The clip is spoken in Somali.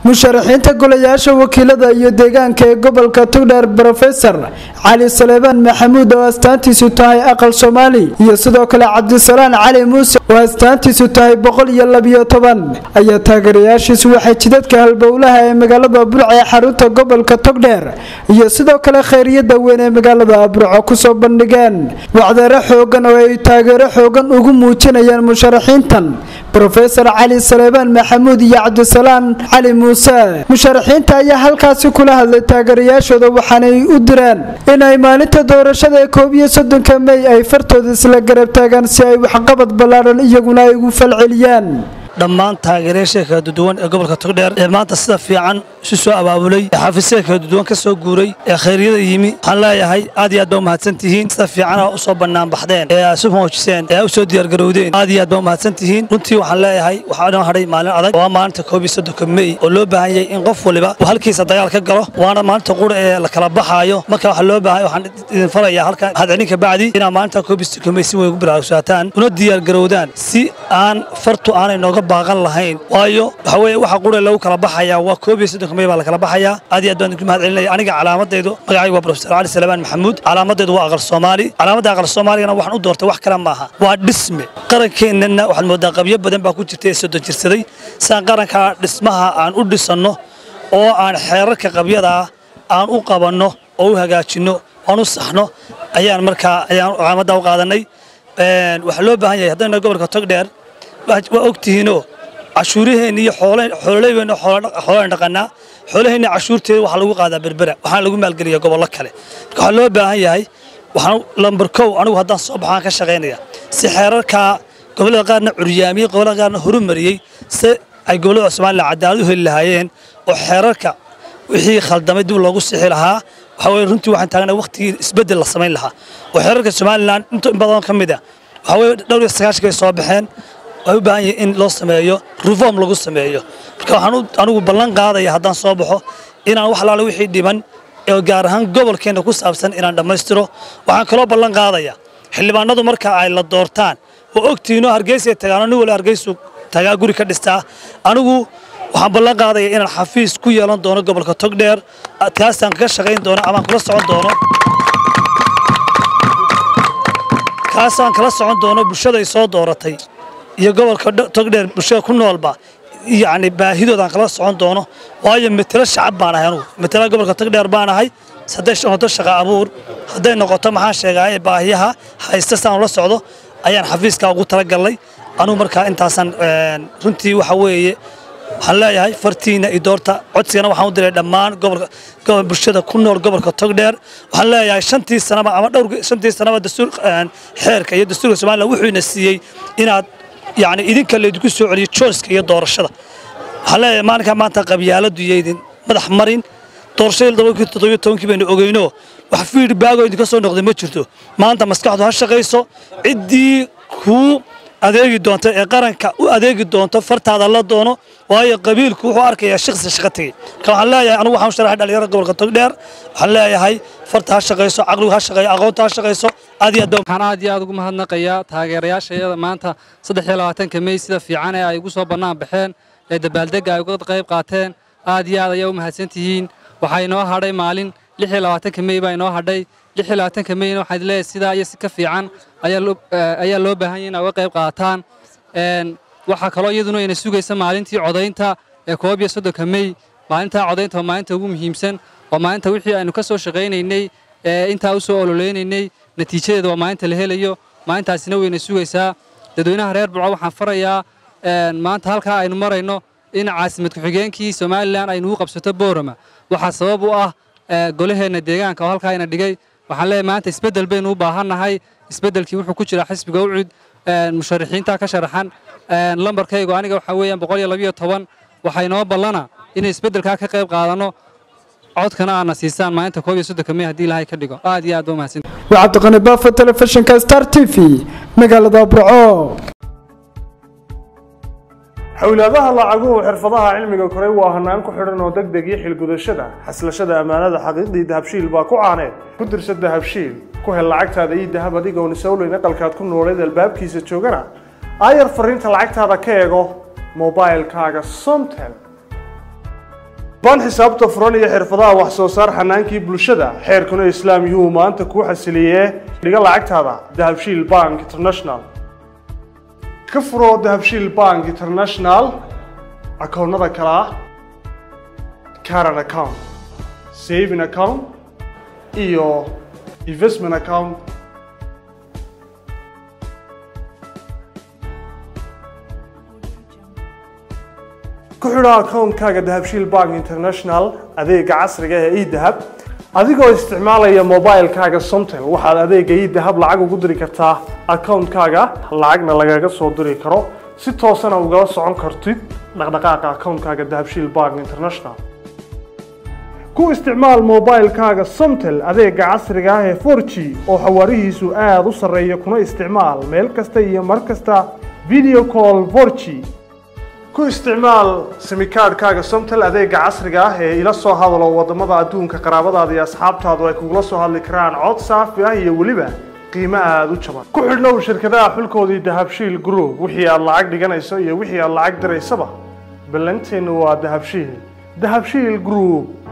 musharaxiinta golayaasha wakiilada iyo deegaanka ee gobolka tugdheer brofesor cali saleebaan maxamuud oo astaantiisu tahay aqal soomaali iyo sidoo kale cabdisalaan cali muuse oo astaantiisu tahay boqol iyo labiyo toban ayaa taageerayaashiisu waxay jidadka halbowlaha ee magaalada burco ee xarunta gobolka togdheer iyo sidoo kale khayriyada weyn ee magaalada burco kusoo bandhigeen wacdeero xoogan oo ay taageero xoogan ugu muujinayaan musharaxiintan brofesor cali saleebaan maxamuud iyo cabdisalaan cali muuse musharaxiinta ayaa halkaasi kula hadlay taageerayaashooda waxaanay u direen inay maalinta doorashada ee koob iyo soddonka mey ay fartooda isla garab taagaan si ay waxqabad ballaadhan iyaguna ay ugu falceliyaan dhammaan taageerayaasha kala duwan ee gobolka togdheer ee maanta sida fiican isu soo abaabulay ee xafiisyada kala duwan ka soo guuray ee khayryada yimi waxaan leeyahay aad iyo aad baa umahadsan tihiin sida fiicana u soo bannaan baxdeen ee isu muujiseen ee u soo diyaargarowdeen aad iyo aad baa umahadsan tihiin runtii waxaan leeyahay waxaa dhan hadhay maalin adag waa maalinta koob iyo soddonka mey oo loo baahan yahay in qof waliba uu halkiisa dagaal ka galo waana maalinta qura ee la kala baxaayo marka waxaa loo baahan waxaan idin farayaa halkan hadcelinka bacdi inaa maalinta koob iyo soddonka mey si weyn ugu baraarugsataan una diyaargarowdaan si aan fartu aanay nooga baaqan lahayn waayo waxa weeye waxa qura lagu kala baxayaa waa koob iyo soddonka mey baa la kala baxayaa aad iyo aad baan idinku mahad celinaya aniga calaamadaydu magacaygu waa profesor cali salebaan maxamuud calaamadaydu waa aqal soomaali calaamadda aqal soomaaligana waxaan u doortay wax kale maaha waa dhisme qarankeenana waxaad moodaa qabyo badan baa ku jirta ee soddon jirsaday siaan qarankaa dhismaha aan u dhisanno oo aan xeerarka qabyadaa aan u qabanno oo u hagaajinno aan u saxno ayaan markaa ayaan calaamadda u qaadanay waxaa loo baahan yahay haddayna gobolka togdheer waa ogtihiinoo cashuuraheenna iyo xoololeybeena xoolaan dhaqanaa xoolaheenna cashuurteeda waxaa lagu qaadaa berbera waxaana lagu maalgeliyaa gobollo kale marka waxaa loo baahan yahay waxaan lambar kow anigu haddaan soo baxaan ka shaqaynaya si xeerarkaa gobollada qaarna curyaamiyey gobollada qaarna horumariyey si ay gobollada somalilan cadaalad u heli lahaayeen oo xeerarka wixii khaldamay dib loogu sixi lahaa waxaa weye runtii waxaan taagnay waqtigii isbeddel la samayn lahaa oo xeerarka somalilan inta in badan ka mid a waxaa weye dhowr iyo sagaashankay soo baxeen way u baahan yahay in loo sameeyo reform lagu sameeyo marka waxaan anigu ballan qaadaya haddaan soo baxo inaan wax alaale wixii dhiman ee gaar ahaan gobolkeenna ku saabsan inaan dhammaystiro waxaan kaloo ballan qaadaya xildhibaanadu marka ay la doortaan oo ogtihiinoo hargeysay tagaano nin wali hargeysu tagaa guri ka dhistaa anigu waxaan ballan qaadaya inaan xafiis ku yeelan doono gobolka togdheer kaasaan ka shaqayn doono amaan kula socon doono kaasaan kala socon doono bulshaday soo dooratay iyo gobolka togdheer bulshada ku noolba yacni baahidoodaan kala socon doono waayo matelo shacab baan ahay anugu matela gobolka togdheer baan ahay hadday noqoto shaqa abuur hadday noqoto maxaan sheegaa ee baahiyaha haysta saan ula socdo ayaan xafiiskaa ugu talagalnay anugu markaa intaasaan runtii waxa weeye waxaan leeyahay fartiina iyo doorta codsigana waxaan u diray dhammaan gobolka bulshada ku nool gobolka togdheer waxaan leeyahay shantii sanaba ama dhowr shantii sanaba dastuur xeerka iyo dastuurka somaliland wuxuu ina siiyey inaad yacni idinka laydinku soo celiyo joyska iyo doorashada waxaan leeyahay maalinkaa maanta qabyaaladu yaydin madax marin doorashadii todobankii toddobiyo tobankii baynu ogeyno wax feedbackoo idinka soo noqday ma jirto maanta maskaxdu ha shaqayso ciddii kuu adeegi doonta ee qaranka u adeegi doonto fartaada la doono waayo qabiilku wuxuu arkayaa shakhsi shaqo tegey marka waxaan leeyahay anigu waxaan sharaxay dhalinyarada gobolka togdheer waxaan leeyahay farta ha shaqayso caqligu ha shaqeeyo aqoonta ha shaqayso aad iyo aad waxaan aad iyo aad ugu mahadnaqayaa taageerayaashayada maanta saddex iyo labaatanka mey sida fiican ee ay ugu soo bannaan baxeen ee dabaaldegga ay uga qayb qaateen aad iyo aad ayaa u mahadsan tihiin waxaa inoo hadhay maalin lix iyo labaatanka mey baa inoo hadhay lix iyo labaatanka meyna waxaad leeyahay sidaa iyo si ka fiican ayaa loo baahan yahay in ay uga qayb qaataan waxaa kaloo iyaduna ina sugaysa maalintii codaynta ee koob iyo soddonka mey maalintaa codaynta waa maalinta ugu muhiimsan waa maalinta wixii aynu ka soo shaqaynaynay ee intaa u soo ololeynaynay natiijadeeda waa maalinta la helayo maalintaasina wayna sugaysaa dadweynaha reer burco waxaan farayaa maanta halkaa aynu marayno in caasimad ku-xigeenkii somalilan aynu u qabsato boorama waxaa sabab u ah golaheenna deegaanka oo halkaa ina dhigay waxaan leeyahay maanta isbeddel baynu u baahannahay isbeddelkii wuxuu ku jiraa xisbiga ucud musharaxiinta ka sharaxan lambarkaygu aniga waxaa weeyaan boqol iyo labiyo toban waxaa inoo ballana inay isbeddelkaa ka qayb qaadanno codkana aadna siisaan maalinta koob iyo soddonka mey haddii ilaahay ka dhigo aad iyo aad ba umahadsan waa cabdiqani baafo telefishinka star t v magaalada burco xowlaadaha lacaguhu xirfadaha cilmiga koray waa hanaan ku xidhan oo deg deg iyo xilgudashada xaslashada ammaanada xaqiiqdii dahabshiil baa ku caaneed ku dirsa dahabshiil ku hel lacagtaada iyo dahab adigoon isowleyn aqalkaad ku nooleed albaabkiisa joogana aayar fariinta lacagtaada ka eego mobailkaaga somtel baan xisaabta furan iyo xirfadaha wax soo saar xanaankii bulshada xeerkuna islaam yuhuu maanta kuu xasiliyee dhiga lacagtaada dahabshiil bank international ka furo dahabshiil bank international akoonnada kale ah caran account saving account iyo investment account ku xidho akoonkaaga dahabshiil bank international adeega casriga ee edahab adigoo isticmaalaya mobilekaaga somtel waxaad adeega edahab lacag ugu diri kartaa akoonkaaga lacagna lagaga soo diri karo si toosana ugala socon kartid dhaqdhaqaaqa akoonkaaga dahabshiil bank international ku isticmaal mobilekaaga somtel adeega casriga ah ee 4g oo xawaarihiisu aada u sarreeya kuna isticmaal meel kasta iyo mar kasta video call 4g ku isticmaal simikaadhkaaga somtel adeega casriga ah ee ila soo hadalo wadamada adduunka qaraabadaada iyo asxaabtaadu ay kugula soo hadli karaan cod saafi ah iyo weliba qiimo aada u jaban ku xidhnow shirkadaha xulkoodii dahabshiil group wixii aad lacag dhiganayso iyo wixii aad lacag diraysaba ballanteennu waa dahabshiil dahabshiil group